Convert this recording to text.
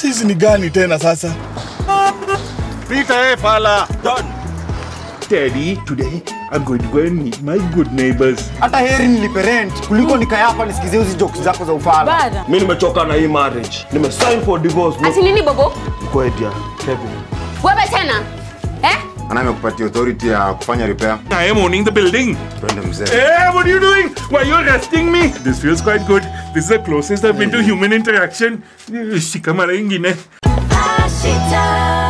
Sisi ni gani tena sasa? Peter, eh, fala. Daddy, today I'm going to go and meet my good neighbors. hata heri nilipe rent kuliko nikae hapa nisikizie hizi jokes zako za ufala Bada. Mi nimechoka na hii marriage. Nime sign for divorce. Ati nini bobo? Go ahead, yeah. Kevin. Wewe tena? Eh? Ana amekupatia authority ya kufanya repair. I am owning the building. Twende mzee. Hey, what are you doing? Why are you arresting me? This feels quite good. This is the closest I've been to human interaction. Shika mara ingine. Ashita.